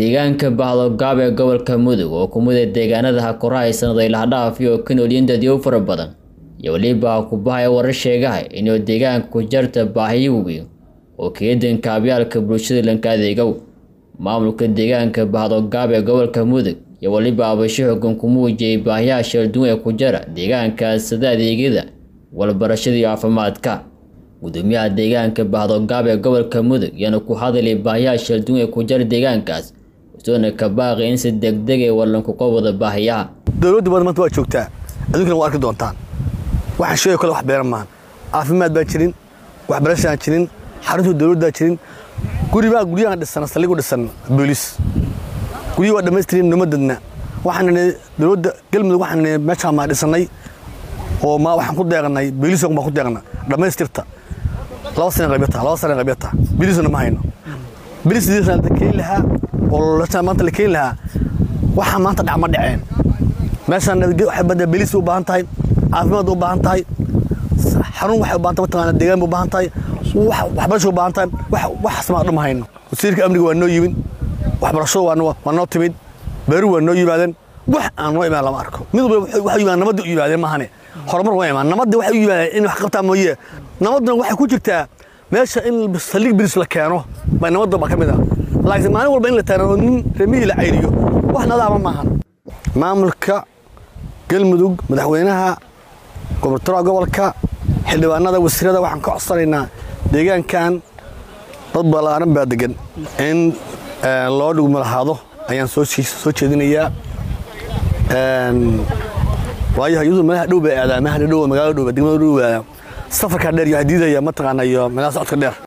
deegaanka bahdogaab ee gobolka mudug oo kumid a deegaanada hakoraha sannaday lahdhaaf oo ka noolyiin dadyo fara badan iyo weliba kubahaya warar sheegaha inuu deegaanka ku jarta baahiyo weyn oo keedan kaabyaalka bulshada lanka adeegow maamulka deegaanka bahdogaab ee gobolka mudug iyo weliba abasho xogan ku muujiyay baahiyaha sheelduwan ee ku jara deegaankaas sida adeegyada walbarashada iyo caafimaadka gudoomiyaha deegaanka bahdogaab ee gobolka mudug yaana ku hadalay baahiyaha sheelduwan ee ku jara deegaankaas usoona ka baaqay in si degdeg ee wallankuqa wada baahiyaha dowladda badan maanta waa joogtaa adduunkana waa arki doontaan waxaan sheegay kale wax beeran maahan caafimaad baan jirin waxbarashaan jirin xarunta dowladdaa jirin guribaa guryahan dhisan saldhig u dhisan booliis guryihi waa dhammaystirin nimadadna waxaan dowladda galmudug waxaan meeshaan maa dhisannay oo ma waxaan ku deeqnay booliis baan ku deeqna dhammaystirta laba sana qabyata laba sana qabyata booliisna ma hayno booliis la keeni lahaa oo maanta la keeni lahaa waxaa maanta dhac ma dhaceen meeshaan badda booliis u baahan tahay caafimaad u baahan tahay xarun waxay u baahan tahay mataqaana deegaan bay u baahan tahay waxbarasho u baahan tahay waxaas maa dhuma hayno wasiirka amniga waa noo yimid waxbarashadu waa noo timid beeru waa noo yimaadeen wax aan noo imaan lama arko mid walba waxay yimaadeen nabadda u yimaadeen maahane horumar waa imaan nabadda waxay u yimaadeen in wax qabtaa mooye nabadduna waxay ku jirtaa meesha in saldhig bilis la keeno bay nabadda baa ka mid ah laakiin maalin walba in la taano nin remihii la cayriyo wax nadaama maahan maamulka galmudug madaxweynaha gobortooraha gobolka xildhibaanada wasiirada waxaan ka codsanaynaa deegaankan dad balaaran baa degan in loo dhigmalahaado ayaan soo jeedinayaa waayo hayadu meelaha dhow bay aadaa meelaha dhow magaalada dhow degmada dhow aadaa safarkaa dheer iyo waxaa diidaya mataqaana iyo meelaha socodka dheer